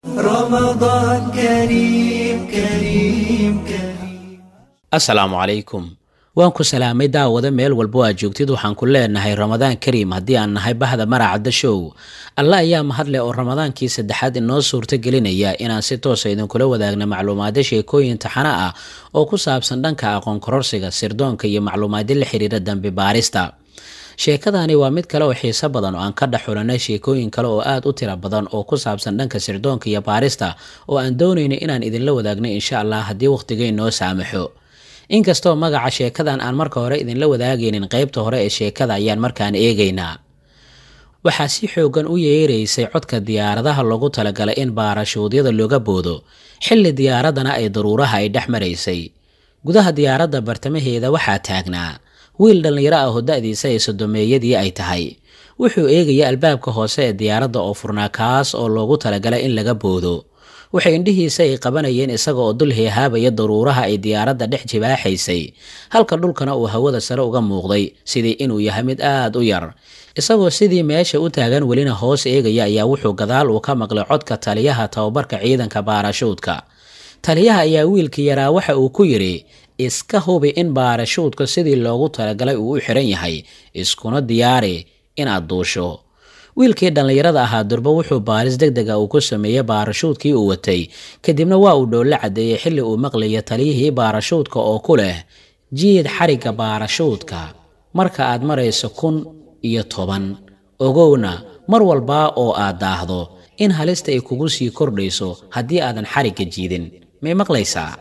رمضان كريم كريم كريم asalaamu calaykum waan ku salaamay daawada meel walbo aad joogtid waxaan ku leenahay ramadaan kariim haddii aan nahay bahda maracadda show alla ayaa mahadleh oo ramadaankii saddexaad inoo suurto gelinaya inaan si toosa idinkula wadaagna macluumaadyo sheekooyin taxano ah oo ku saabsan dhanka aqoon kororsiga sirdoonka iyo macluumaadyo la xiriira dambi baarista sheekadani waa mid kale oo xiiso badan oo aan ka dhex xulanay sheekooyin kale oo aad u tira badan oo ku saabsan dhanka sirdoonka iyo baarista oo aan doonayna inaan idinla wadaagno insha allah haddii wakhtigay noo saamaxo inkastoo magaca sheekadan aan marka hore idinla wadaagaynin qeybta hore ee sheekada ayaan markaan eegaynaa waxaa si xoogan u yeeraysay codka diyaaradaha loogu talagalay in baarashuudyada looga boodo xilli diyaaradana ay daruuraha ay dhex maraysay gudaha diyaaradda bartamaheeda waxaa taagnaa wiil dhallinyaro ah oo da-diisa ay sodomeeyadii ay tahay wuxuu eegaya albaabka hoose ee diyaaradda oo furnaa kaas oo loogu talagalay in laga boodo waxay indhihiisa ay qabanayeen isaga oo dul heehaabaya daruuraha ay diyaaradda dhex jibaaxaysay halka dhulkana uu hawada sare uga muuqday sidii inuu yahay mid aad u yar isagoo sidii meesha u taagan welina hoos eegaya ayaa wuxuu gadaal uu ka maqlay codka taliyaha tababarka ciidanka baarashuudka taliyaha ayaa wiilkii yaraa waxa uu ku yidhi iska hubi in baarashuudka sidii loogu talagalay uu u xiran yahay iskuna diyaari inaad duusho wiilkii dhallinyarada ahaa durbo wuxuu baaris deg dega uu ku sameeyey baarashuudkii uu watay kadibna waa uu dhowlla caddeeyey xilli uu maqlaya taliyihii baarashuudka oo ku leh jiid xarigga baarashuudka marka aad marayso kun iyo toban ogowna mar walba oo aad daahdo in halista ay kugu sii kordhayso haddii aadan xarigga jiidin may maqlaysaa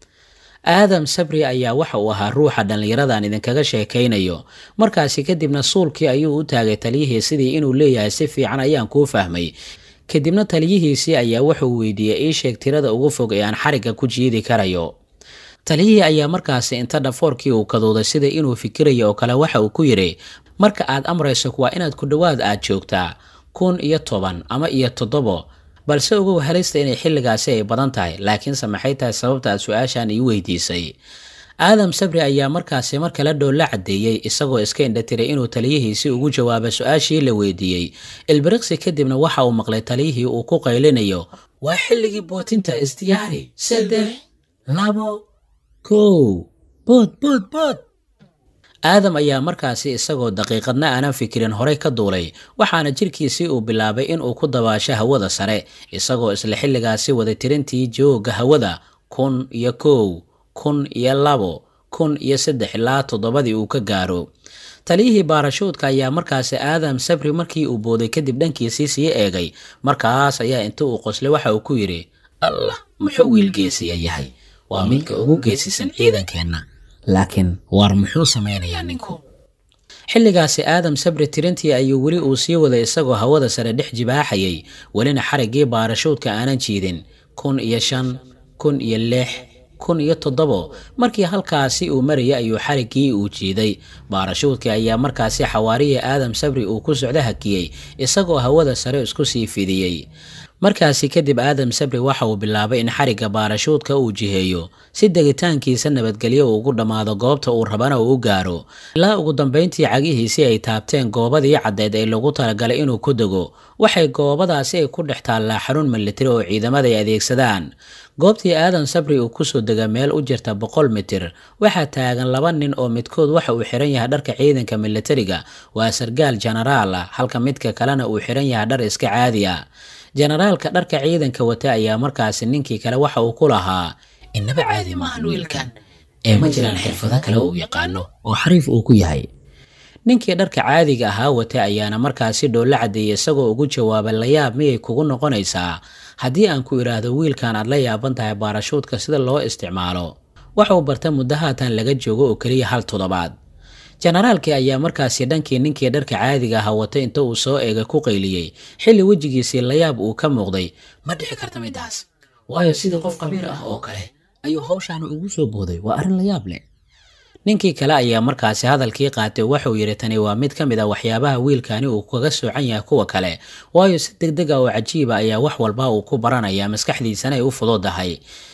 aadam sabri ayaa waxa uu ahaa ruuxa dhallinyaradan idinkaga sheekaynayo markaasi kadibna suulkii ayuu u taagay taliyihii sidii inuu leeyahay si fiican ayaan kuu fahmay kadibna taliyihiisii ayaa wuxuu weydiiyey ii sheeg tirada ugu fog ee aan xarigga ku jiidi karayo taliyihii ayaa markaasi inta dhafoorkii uu kaduuday sida inuu fikirayo oo kale waxa uu ku yidhi marka aad amrayso waa inaad ku dhowaad aad joogtaa kun iyo toban ama iyo toddobo balse ogow halista inay xilligaasi ay badan tahay laakiinse maxay tahay sababta aad su-aashan ii weydiisay aadam sabri ayaa markaasi mar kale dhowlla caddeeyey isagoo iska indhatiray inuu taliyihiisii ugu jawaabo su-aashii la weydiiyey ilbiriqsi kadibna waxa uu maqlay taliyihii uu ku qaylinayo waa xilligii bootinta isdiyaari saddex labo kow bood bood bood aadam ayaa markaasi isagoo daqiiqadna aanan fikirin horey ka duulay waxaana jirkiisii uu bilaabay inuu ku dabaasho hawada sare isagoo isla xilligaasi wada tirintii joogga hawada kun iyo kow kun iyo labo kun iyo saddex ilaa toddobadii uu ka gaaro taliyihii baarashuudka ayaa markaasi aadam sabri markii uu booday kadib dhankiisii sii eegay markaas ayaa inta uu qoslay waxa uu ku yidhi allah muxuu wiilgeesiya yahay waa midka ugu geesisan ciidankeenna laakiin waar muxuu samaynayaa ninku xilligaasi aadam sabri tirintii ayuu weli uu sii waday isagoo hawada sare dhex jibaaxayay welina xariggii baarashuudka aanan jiidin kun iyo shan kun iyo lix kun iyo toddobo markii halkaasi uu marayay ayuu xariggii uu jiiday baarashuudkii ayaa markaasi xawaarihii aadam sabri uu ku socdo hakiyey isagoo hawada sare isku sii fidiyey markaasi kadib aadam sabri waxa uu bilaabay in xarigga baarashuudka uu jiheeyo si degitaankiisa nabadgelyo uu ugu dhammaado goobta uu rabana uu u gaaro ilaa ugu dambayntii cagihiisii ay taabteen goobadii caddeed ee lagu talagalay inuu ku dego waxay goobadaasi ay ku dhex taallaa xarun militari oo ciidamada ay adeegsadaan goobtii aadan sabri uu kusoo dega meel u jirta boqol mitir waxaa taagan laba nin oo midkood waxa uu xiran yahay dharka ciidanka militariga waa sargaal jenaraal ah halka midka kalena uu xiran yahay dhar iska caadi ah jenaraalka dharka ciidanka wata ayaa markaasi ninkii kale waxa uu ku lahaa inaba caadi maahan wiilkan ee ma jiraan xirfado kale uu yaqaano oo xariif uu ku yahay ninkii dharka caadiga ahaa wata ayaana markaasi dhowlla caddeeyay isagoo ugu jawaaba layaab miyay kugu noqonaysaa haddii aan ku idhaahdo wiilkan aad la yaaban tahay baarashuudka sida loo isticmaalo waxa uu barta muddo haatan laga joogo oo keliya hal toddobaad jenaraalkii ayaa markaasi dhankii ninkii dharka caadiga ahaa wata inta uu soo eegay ku qayliyey xilli wejigiisii layaab uu ka muuqday ma dhici karta midaas waayo sidii qof qabiir ah oo kale ayuu hawshaani ugu soo booday waa arrin layaab leh ninkii kale ayaa markaasi hadalkii qaatay waxuu yidhi tani waa mid ka mid a waxyaabaha wiilkani uu kaga soocan yahay kuwa kale waayo si deg deg a oo cajiiba ayaa wax walba uu ku baranaya maskaxdiisana ay u fududahay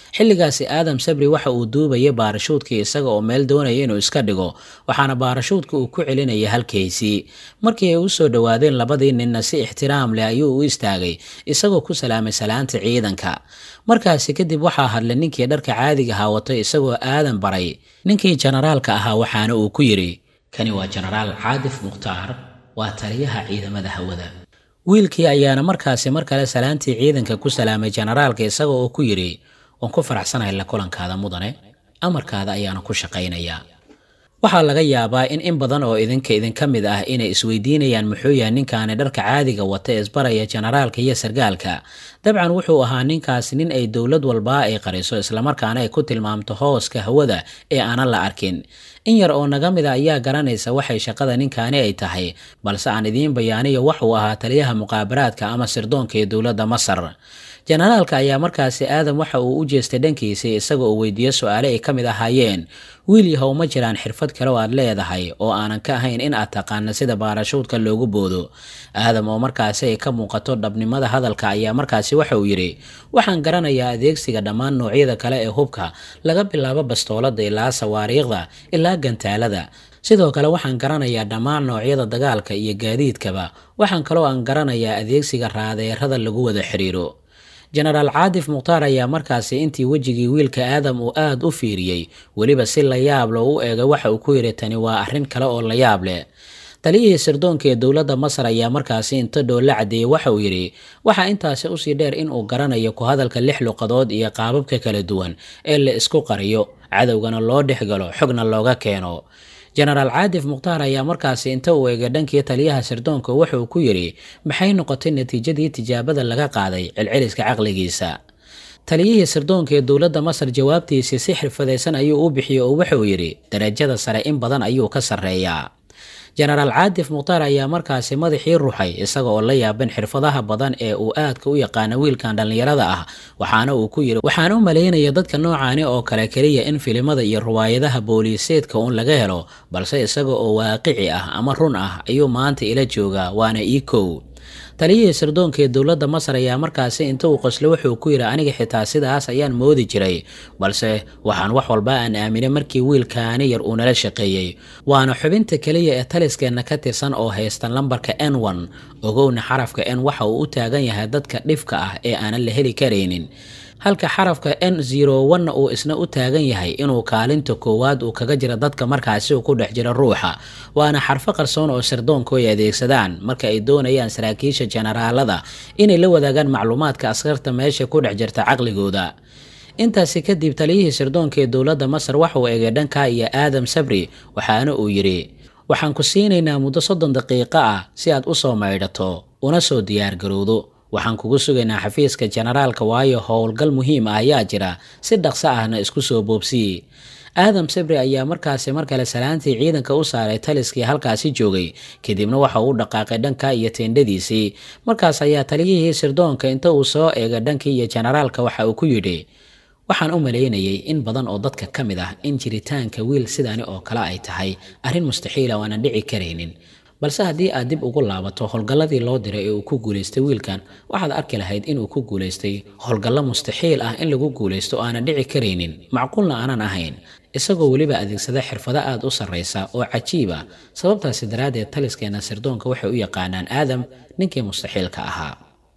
xilligaasi aadam sabri waxa uu duubayay baarashuudkii isaga oo meel doonaya inuu iska dhigo waxaana baarashuudka uu ku celinaya halkiisii markii ay u soo dhowaadeen labadii ninna si ixtiraam leh ayuu u istaagay isagoo ku salaamay salaanta ciidanka markaasi kadib waxaa hadlay ninkii dharka caadiga ahaa watay isagoo aadan baray ninkii jenaraalka ahaa waxaana uu ku yidhi kani waa jenaraal caadif mukhtaar waa taliyaha ciidamada hawada wiilkii ayaana markaasi mar kale salaantii ciidanka ku salaamay jenaraalka isaga oo ku yidhi waan ku faraxsanahay la kulankaada mudane amarkaada ayaana ku shaqaynayaa waxaa laga yaabaa in in badan oo idinka idinka mid ah inay isweydiinayaan muxuu yahay ninkaani dharka caadiga wata ee isbaraya jenaraalka iyo sargaalka dabcan wuxuu ahaa ninkaasi nin ay dowlad walbaa ay qariso islamarkaana ay ku tilmaamto hooska hawada ee aanan la arkin in yar oo naga mid a ayaa garanaysa waxay shaqada ninkaani ay tahay balse aan idiin bayaaniyo waxuu ahaa taliyaha muqaabaraadka ama sirdoonka ee dowladda masar jenaraalka ayaa markaasi aadam waxa uu u jeestay dhankiisii isaga oo weydiiyo su-aale ay ka mid ahaayeen wiil yahow ma jiraan xirfad kale oo aad leedahay oo aanan ka ahayn in aad taqaana sida baarashuudka loogu boodo aadam oo markaasi ay ka muuqato dhabnimada hadalka ayaa markaasi waxa uu yidhi waxaan garanayaa adeegsiga dhammaan noocyada kale ee hubka laga bilaabo bastoolada ilaa sawaariikhda ilaa gantaalada sidoo kale waxaan garanayaa dhammaan noocyada dagaalka iyo gaadiidkaba waxaan kaloo aan garanayaa adeegsiga raadeerada lagu wada xiriiro jenaraal caadif mukhtaar ayaa markaasi intii wejigii wiilka aadam uu aada u fiiriyey weliba si la yaab leh u eegay waxa uu ku yidhi tani waa arrin kale oo la yaab leh taliyihii sirdoonka ee dowladda masar ayaa markaasi inta dhow la caddeeyey waxa uu yidhi waxaa intaasi usii dheer in uu garanayo ku hadalka lix luqadood iyo qaababka kala duwan ee la isku qariyo cadowgana loo dhex galo xogna looga keeno jenaraal caadif mukhtaar ayaa markaasi inta uu eegay dhankii taliyaha sirdoonka wuxuu ku yidhi maxay noqotay natiijadii tijaabada laga qaaday celceliska caqligiisa taliyihii sirdoonka ee dowladda masar jawaabtiisii si xirfadaysan ayuu u bixiyey oo wuxuu yidhi darajada sare in badan ayuu ka sarreeyaa jenaraal caadif mukhtaar ayaa markaasi madaxii ruxay isaga oo la yaaban xirfadaha badan ee uu aadka u yaqaana wiilkan dhallinyarada ah waxaana uu ku yidhi waxaan u malaynaya dadka noocaani oo kale keliya in filimada iyo riwaayadaha booliiseedka uun laga helo balse isaga oo waaqici ah ama run ah ayuu maanta ila joogaa waana ii kow taliyihii sirdoonka ee dowladda masar ayaa markaasi inta uu qoslo wuxuu ku yidhi aniga xitaa sidaas ayaan moodi jiray balse waxaan wax walba aan aaminay markii wiilkaani yar uu nala shaqeeyey waana xubinta keliya ee taliskeenna ka tirsan oo haysta lambarka n one ogowna xarafka n waxa uu u taagan yahay dadka dhifka ah ee aanan la heli karaynin halka xarafka n zero one-na uu isna u taagan yahay inuu kaalinta koowaad uu kaga jiro dadka markaasi uu ku dhex jiro ruuxa waana xarfo qarsoon oo sirdoonku ay adeegsadaan marka ay doonayaan saraakiisha jenaraalada inay la wadaagaan macluumaadka askarta meesha ku dhex jirta caqligooda intaasi kadib taliyihii sirdoonka ee dowladda masar waxauu eegay dhanka iyo aadam sabri waxaana uu yidhi waxaan ku siinaynaa muddo soddon daqiiqo ah si aad u soo maydhato una soo diyaargarowdo waxaan kugu sugaynaa xafiiska jenaraalka waayo howlgal muhiim ah ayaa jira si dhaqso ahna isku soo boobsiye aadam sabri ayaa markaasi mar kale salaantii ciidanka u saaray taliskii halkaasi joogay kadibna waxa uu dhaqaaqay dhanka iyo teendhadiisii markaas ayaa taliyihii sirdoonka inta uu soo eegay dhankii iyo jenaraalka waxa uu ku yidhi waxaan u malaynayay in badan oo dadka ka mid ah in jiritaanka wiil sidani oo kale ay tahay arrin mustaxiila oo aanan dhici karaynin balse haddii aad dib ugu laabato howlgalladii loo diray ee uu ku guulaystay wiilkan waxaad arki lahayd inuu ku guulaystay howlgallo mustaxiil ah in lagu guulaysto oo aanan dhici karaynin macquulna aanan ahayn isagoo weliba adeegsada xirfado aada u sarraysa oo cajiib ah sababtaasi daraaddeed taliskeena sirdoonka waxay u yaqaanaan aadam ninkii mustaxiilka ahaa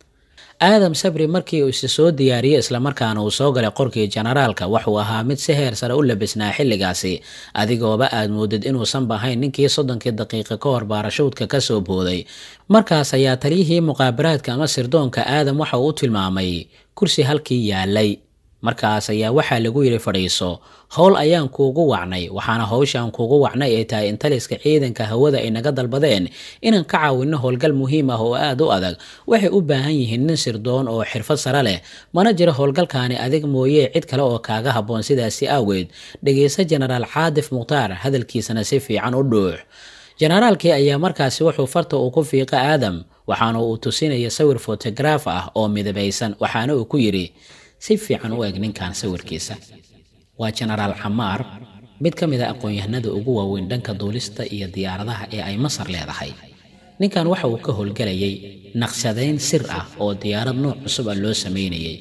aadam sabri markii uu isi soo diyaariyey islamarkaana uu soo galay qorkii jenaraalka wuxuu ahaa mid si heer sare u labisnaa xilligaasi adigooba aad moodid inuusanba ahayn ninkii soddonkii daqiiqa ka hor baarashuudka ka soo booday markaas ayaa taliyihii muqaabaraadka ama sirdoonka aadam waxa uu u tilmaamay kursi halkii yaalay markaas ayaa waxaa lagu yidhi fadhiiso howl ayaan kuugu wacnay waxaana howshaan kuugu wacnay ay tahay in taliska ciidanka hawada ay naga dalbadeen inaan ka caawinno howlgal muhiim ah oo aada u adag waxay u baahan yihiin nin sirdoon oo xirfad sare leh mana jiro howlgalkaani adig mooye cid kale oo kaaga habboon sidaasi aaweed dhegeysta jenaraal caadif mukhtaar hadalkiisana si fiican u dhuux jenaraalkii ayaa markaasi wuxuu farta uu ku fiiqa aadam waxaana uu tusinaya sawir fotograaf ah oo midabaysan waxaana uu ku yidhi si fiican u eg ninkan sawirkiisa waa jenaraal camaar mid ka mid a aqoon-yahanada ugu waaweyn dhanka duulista iyo diyaaradaha ee ay masar leedahay ninkan waxa uu ka howlgelayay naqshadayn sir ah oo diyaarad nooc cusub ah loo sameynayay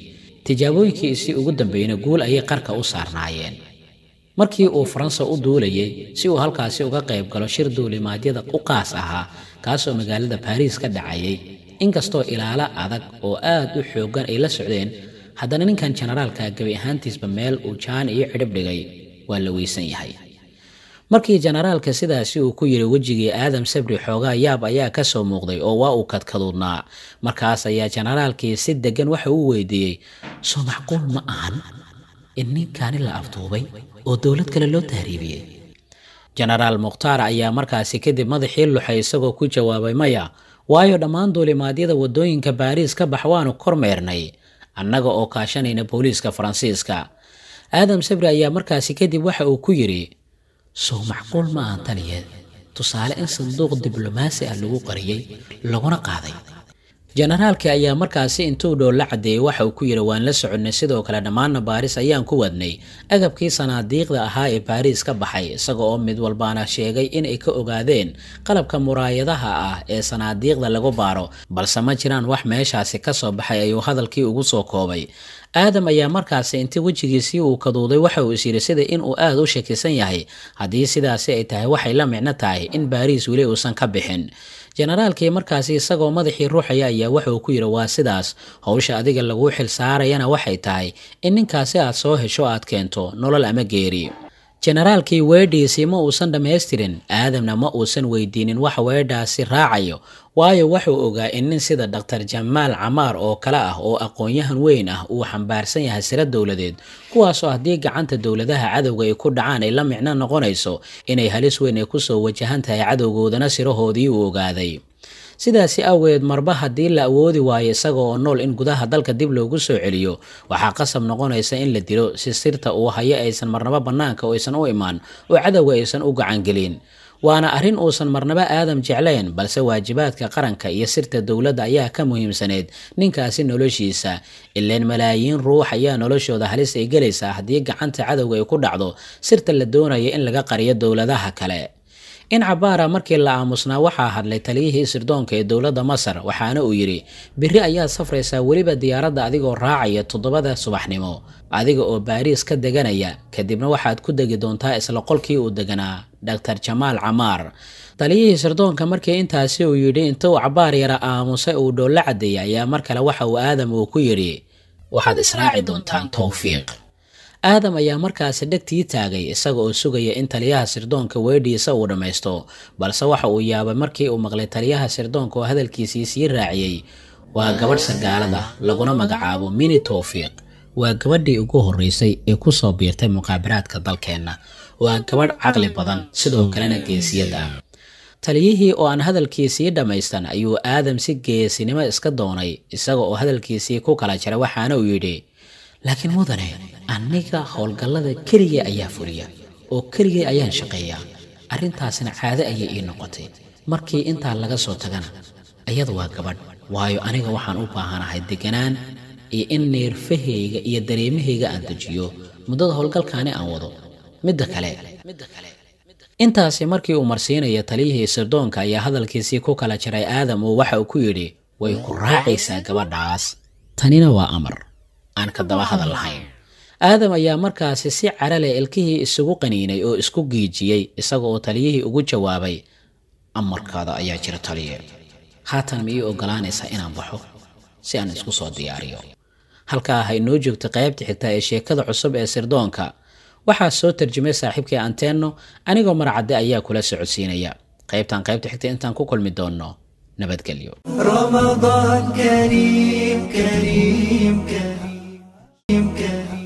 tijaabooyinkiisii ugu dambeeyna guul ayay qarka u saarnaayeen markii uu faransa u duulayay si uu halkaasi uga qayb galo shir duulimaadyada u qaas ahaa kaasoo magaalada baariis ka dhacayay inkastoo ilaalo adag oo aad u xooggan ay la socdeen haddana ninkan jenaraalka gebi ahaantiisba meel uu jaan iyo cidhib dhigay waa la weysan yahay markii jenaraalka sidaasi uu ku yiri wejigii aadam sabri xoogaa yaab ayaa ka soo muuqday oo waa uu kadkaduudnaa markaas ayaa jenaraalkii si deggan waxa uu weydiiyey soo macquul ma ahan in ninkaani la afduubay oo dowlad kale loo tahriibiyey jenaraal mukhtaar ayaa markaasi kadib madaxii luxay isagoo ku jawaabay maya waayo dhammaan duulimaadyada waddooyinka baariis ka bax waanu kormeernay annaga oo kaashanayna booliiska faransiiska aadam sabri ayaa markaasi kadib waxa uu ku yidhi sow macquul ma ahan taliyeed tusaale in sanduuq diblomaasi ah lagu qariyey laguna qaaday jenaraalkii ayaa markaasi intuu dhow la caddeeyey waxa uu ku yidhi waan la soconnay sidoo kale dhammaanna baaris ayaan ku wadnay agabkii sanaadiiqda ahaa ee baariis ka baxay isaga oo mid walbaana sheegay inay ka ogaadeen qalabka muraayadaha ah ee sanaadiiqda lagu baaro balse ma jiraan wax meeshaasi ka soo baxay ayuu hadalkii ugu soo koobay aadam ayaa markaasi intii wejigiisii uu kaduuday waxa uu is yidhi sida inuu aad u shakisan yahay haddii sidaasi ay tahay waxay la micno tahay in baariis weli uusan ka bixin jenaraalkii markaasi isagoo madaxii ruuxaya ayaa wuxuu ku yidhi waa sidaas howsha adiga laguu xil saarayana waxay tahay in ninkaasi aad soo hesho aad keento nolol ama geeri jenaraalkii weedhiisii ma uusan dhammaystirin aadamna ma uusan weydiinin wax weedhaasi raacayo waayo wuxuu ogaa in nin sida dhaktar jamaal camaar oo kale ah oo aqoon-yahan weyn ah uu xambaarsan yahay siro dowladeed kuwaasoo haddii gacanta dowladaha cadowga ay ku dhacaan ay la micno noqonayso inay halis weyn ay kusoo wajahan tahay cadowgoodana sirahoodii uu ogaaday sidaasi awgeed marba haddii la awoodi waayo isaga oo nool in gudaha dalka dib loogu soo celiyo waxaa qasab noqonaysa in la dilo si sirta uu hayo aysan marnaba bannaanka oo aysan u imaan oo cadowga aysan u gacangelin waana arrin uusan marnaba aadam jeclayn balse waajibaadka qaranka iyo sirta dowladda ayaa ka muhiimsaneyd ninkaasi noloshiisa ileen malaayiin ruux ayaa noloshooda halis ay gelaysaa haddii gacanta cadowga ay ku dhacdo sirta la doonaya in laga qariyo dowladaha kale in cabaara markii la aamusnaa waxaa hadlay taliyihii sirdoonka ee dowladda masar waxaana uu yidhi biri ayaad safraysaa weliba diyaaradda adigoo raacaya toddobada subaxnimo adiga oo baariis ka deganaya kadibna waxaad ku degi doontaa isla qolkii uu deganaa dhaktar jamaal camaar taliyihii sirdoonka markii intaasi uu yidhi inta uu cabaar yara aamusay uu dhoolla caddeeyay ayaa mar kale waxa uu aadam uu ku yidhi waxaad israaci doontaan towfiiq aadam ayaa markaasi dhegtii taagay isaga oo sugaya in taliyaha sirdoonka weedhiisa uu dhammaysto balse waxa uu yaabay markii uu maqlay taliyaha sirdoonka oo hadalkiisii sii raaciyey waa gabadh sagaalad ah laguna magacaabo mini towfiiq waa gabadhii ugu horreysay ee kusoo biirtay muqaabaraadka dalkeenna waa gabadh caqli badan sidoo kalena geesiyad ah taliyihii oo aan hadalkiisii dhammaystan ayuu aadam si geesinimo iska doonay isaga oo hadalkiisii ku kala jaray waxaana uu yidhi laakiin mudane aniga howlgallada keligay ayaa fuliya oo keligay ayaan shaqeeyaa arrintaasina caado ayay ii noqotay markii intaa laga soo tagana iyadu waa gabadh waayo aniga waxaan u baahanahay deganaan iyo in neerfahayga iyo dareemahayga aan dejiyo muddada howlgalkaani aan wado midda kale intaasi markii uu marsiinaya taliyihii sirdoonka ayaa hadalkiisii ku kala jaray aadam oo waxa uu ku yidhi way ku raacaysaa gabadhaas tanina waa amar aan ka daba hadal lahayn aadam ayaa markaasi si carale ilkihii isugu qaniinay oo isku giijiyey isaga oo taliyihii ugu jawaabay amarkaada ayaa jira taliye haatan ma ii ogolaanaysaa inaan baxo si aan isku soo diyaariyo halkaa ha inoo joogta qaybta xigta ee sheekada cusub ee sirdoonka waxaa soo tarjumay saaxiibkii antenno anigoo marcadde ayaa kula socodsiinaya qaybtan qaybta xigta intaan ku kulmi doonno nabadgelyo رمضان كريم كريم كريم كريم